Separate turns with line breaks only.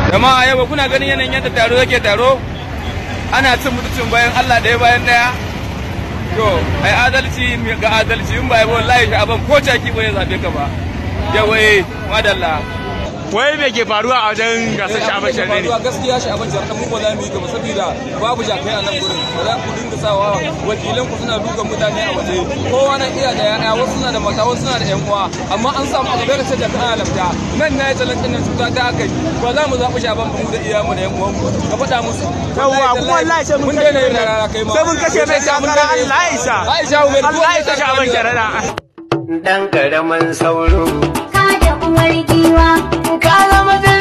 jama'a yau kuna ganin yanayin yadda taro yake taro ana cin mutuncin bayan Allah ɗaya bayan ɗaya to ai adalci ga adalci in ba yi wallahi shi aban ko caki ba ya zabe ka ba yawa eh madalla
wai me ke faruwa a wajen gasar sha'aban sharne ne
gaskiya sha'aban sharne mu ba za mu yi gaba saboda babu jakai a nan gurin ba za ku dinga sawa wakilan ku suna dukan mutane a waje kowa na iya da yaya wasu suna da mata wasu suna da yan uwa amma an samu a gaba da sai jaka ana lafta nan na yi talantin nan cuta ta aka yi ba za mu zaɓi sha'aban ba mu da iya mu da yan uwan mu ka faɗa musu
yawwa kuma wallahi sai mun
daina yin rara kai ma
sai mun kashe mai takara Allah ya isa
Aisha Umar
Allah ya isa sha'aban sharana
dan karaman sauro
ka da uwar giwa
ka zama